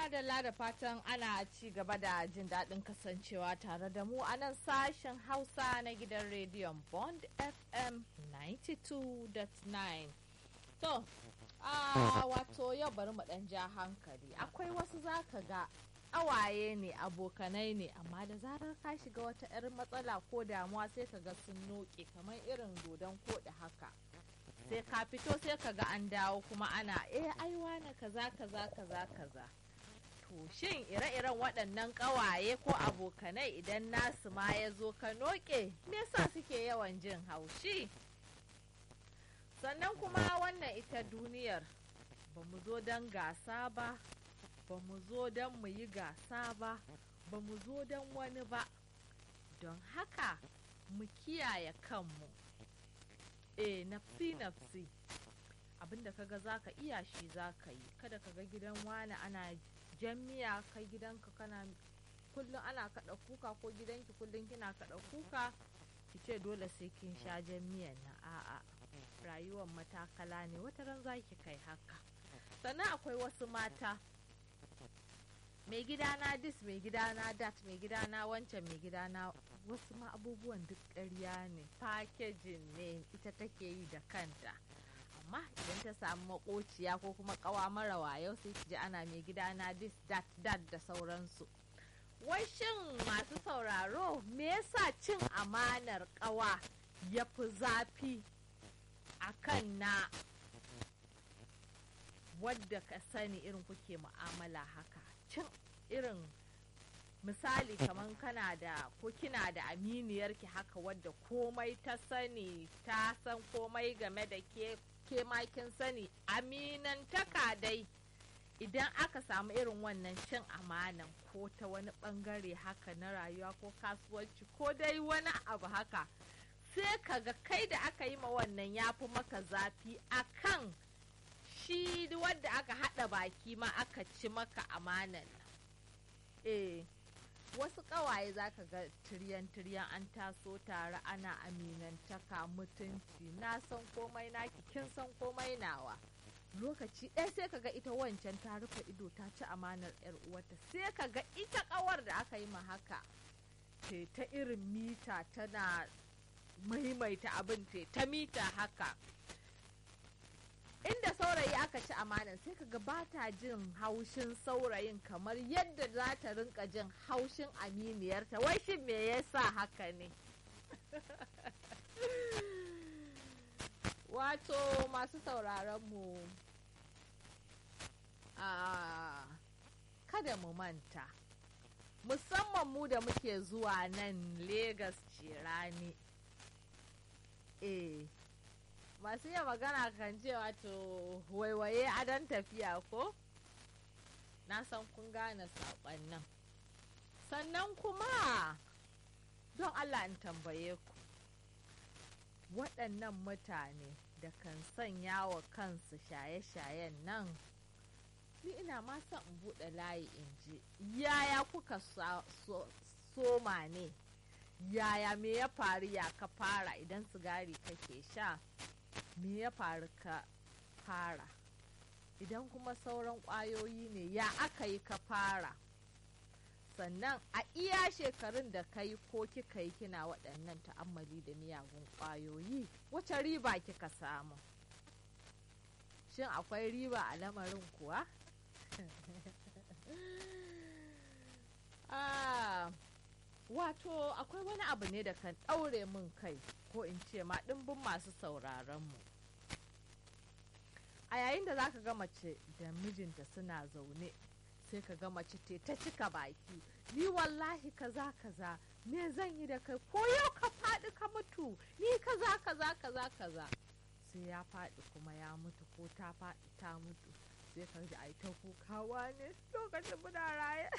madalla da fatan ana ci gaba da jin daɗin kasancewa tare da mu a nan sashen hausa na gidan rediyon bond fm 92.9 to a wato yau bari mu ɗan ja hankali akwai wasu zaka ga awaye ne abokanai ne amma da zarar ka shiga wata 'yar matsala ko damuwa sai ka ga sun noke kamar irin dodon koɗi haka sai ka fito sai ka ga an dawo kuma ana eh aiwa na kaza kaza kaza kaza to shin ire-iren waɗannan ƙawaye ko abokanai idan nasu ma ya zo ka noke me yasa suke yawan jin haushi sannan kuma wannan ita duniyar ba mu zo don gasa ba ba mu zo don mu yi gasa ba ba mu zo don wani ba don haka mu kiyaye kanmu e nafsi nafsi abinda kaga zaka iya shi zaka yi kada kaga gidan wani ana jamiya kai gidanka kana kullum ana kaɗa kuka ko gidanki kullum kina kaɗa kuka ki ce dole sai kin sha jamiyan na a'a rayuwar matakala ne wata ran zaki kai haka sannan akwai wasu mata mai gidana dis mai gidana dat mai gidana wancan mai gidana wasu ma abubuwan duk ƙarya ne fakejin ne ita take yi da kanta amma idan ta samu makociya ko kuma kawa mara wayo sai ji ana mai gidana dis dat dat da sauransu wai shin masu sauraro me yasa cin amanar kawa ya fi zafi a kan na wadda ka sani irin kuke mu'amala haka cin irin misali kamar kana da ko kina da aminiyarki haka wadda komai ta sani ta san komai game da ke ke kin sani aminantaka dai idan aka samu irin wannan cin amanan ko ta wani bangare haka na rayuwa ko kasuwanci ko dai wani abu haka sai kaga kai da aka yi ma wannan ya fi maka zafi akan shi wadda aka haɗa baki ma aka ci maka amanan eh wasu ƙawaye za ka ga tiryan-tiryan an taso tare ana aminantaka mutunci na san komai naki kin san komai nawa lokaci ɗaya sai ka ga ita wancan ta rufe ido ta ci amanar yar uwarta sai ka ga ita ƙawar da aka yi ma haka te ta irin mita tana maimaita abin te ta mita haka inda saurayi aka ci amanan sai kaga ba ta jin haushin saurayin kamar yadda za ta rinka jin haushin aminiyarta wai shin me yasa haka ne wato masu sauraron mu a kada mu manta musamman mu da muke zuwa nan Legas cirani eh masu yin magana kan ce wato waiwaye adon tafiya ko na san kun gane saƙon nan sannan kuma don allah in tambaye ku waɗannan mutane da kan sanya wa kansu shaye-shayen nan ni ina ma son in buɗe layi in ji yaya kuka soma ne yaya me ya faru ya ka fara idan sigari kake sha me ya faru ka fara idan kuma sauran ƙwayoyi ne ya aka yi ka fara sannan a iya shekarun da ka yi ko kika yi kina waɗannan ta'ammali da miyagun ƙwayoyi wace riba kika samu shin akwai riba a lamarin kuwa ah, wato akwai wani abu ne da kan ɗaure min kai ko in ce ma ɗimbin masu sauraronmu a yayin da za ka ga mace da mijinta suna zaune sai ka ga mace te ta cika baki ni wallahi kaza kaza me zan yi da kai ko yau ka faɗi ka mutu ni kaza kaza kaza kaza sai ya faɗi kuma ya mutu ko ta faɗi ta mutu sai ka ji ai ta kukawa ne lokacin muna raye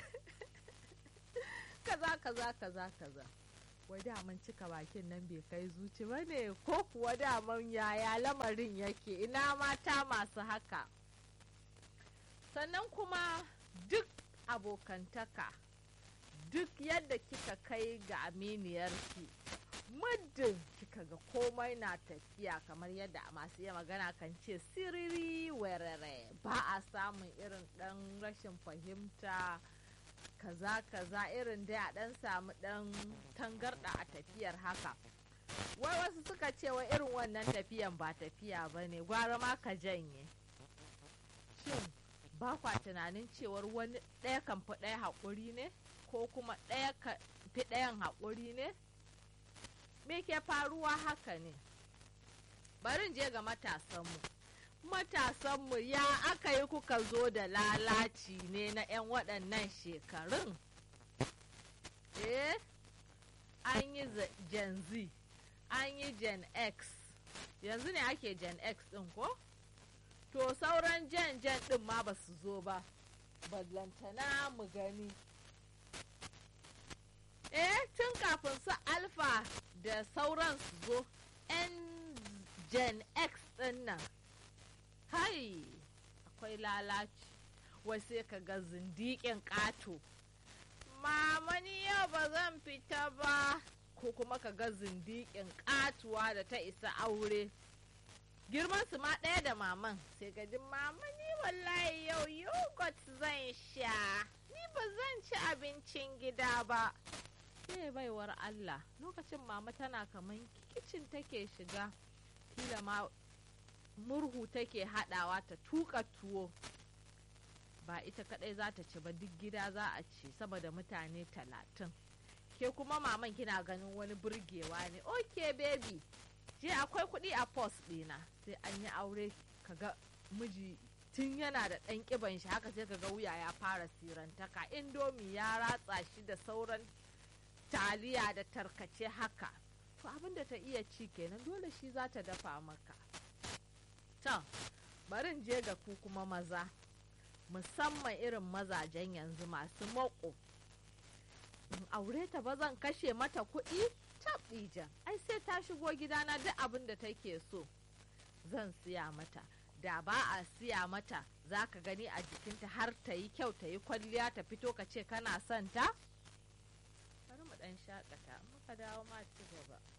kaza kaza kaza kaza wai daman cika bakin nan bai kai zuci ba ne ko kuwa daman yaya lamarin yake ina mata masu haka sannan kuma duk abokantaka duk yadda kika kai ga aminiyarki muddin kika ga komai na tafiya kamar yadda masu yi magana kan ce siriri werere ba a samun irin ɗan rashin fahimta kaza kaza irin dai a ɗan samu ɗan tangarɗa a tafiyar haka wai wasu suka ce wa irin wannan tafiyan ba tafiya ba ne gwara ma ka janye shin ba kwa tunanin cewar wani ɗaya kan fi ɗaya haƙuri ne ko kuma ɗaya ka fi ɗayan haƙuri ne me ke faruwa haka ne barin je ga matasanmu matasanmu ya aka yi kuka zo da lalaci ne na 'yan waɗannan shekarun eh an yi gen z an yi gen x yanzu ne ake gen x ɗin ko to sauran gen gen ɗin ma ba su zo ba ballantana mu gani eh tun kafin su alfa da sauran su zo 'yan gen x ɗin nan hai akwai lalaci wai sai ka ga zindiƙin ƙato mama ni yau ba zan fita ba ko kuma ka ga zindiƙin ƙatuwa da ta isa aure girman su ma ɗaya da maman sai ga jin mama ni wallahi yau yogurt zan sha ni ba zan ci abincin gida ba sai baiwar Allah lokacin mama tana kaman kicin take shiga kila ma murhu take haɗawa ta tuka tuwo ba ita kadai za ta ci ba duk gida za a ci saboda mutane talatin ke kuma maman kina ganin wani burgewa ne ok baby je akwai kuɗi a pos ɗina sai an yi aure kaga miji tun yana da ɗan ƙiban shi haka sai kaga wuya ya fara sirantaka indomi ya ratsa shi da sauran taliya da tarkace haka to abin da ta iya ci kenan dole shi za ta dafa maka to barin je ga ku kuma maza musamman irin mazajen yanzu masu mako in aure ta ba zan kashe mata kuɗi taɓija ai sai ta shigo gidana duk abin da take so zan siya mata da ba a siya mata za ka gani a jikinta har ta yi kyau ta yi kwalliya ta fito ka ce kana son ta bari mu ɗan shakata muka dawo ma ci gaba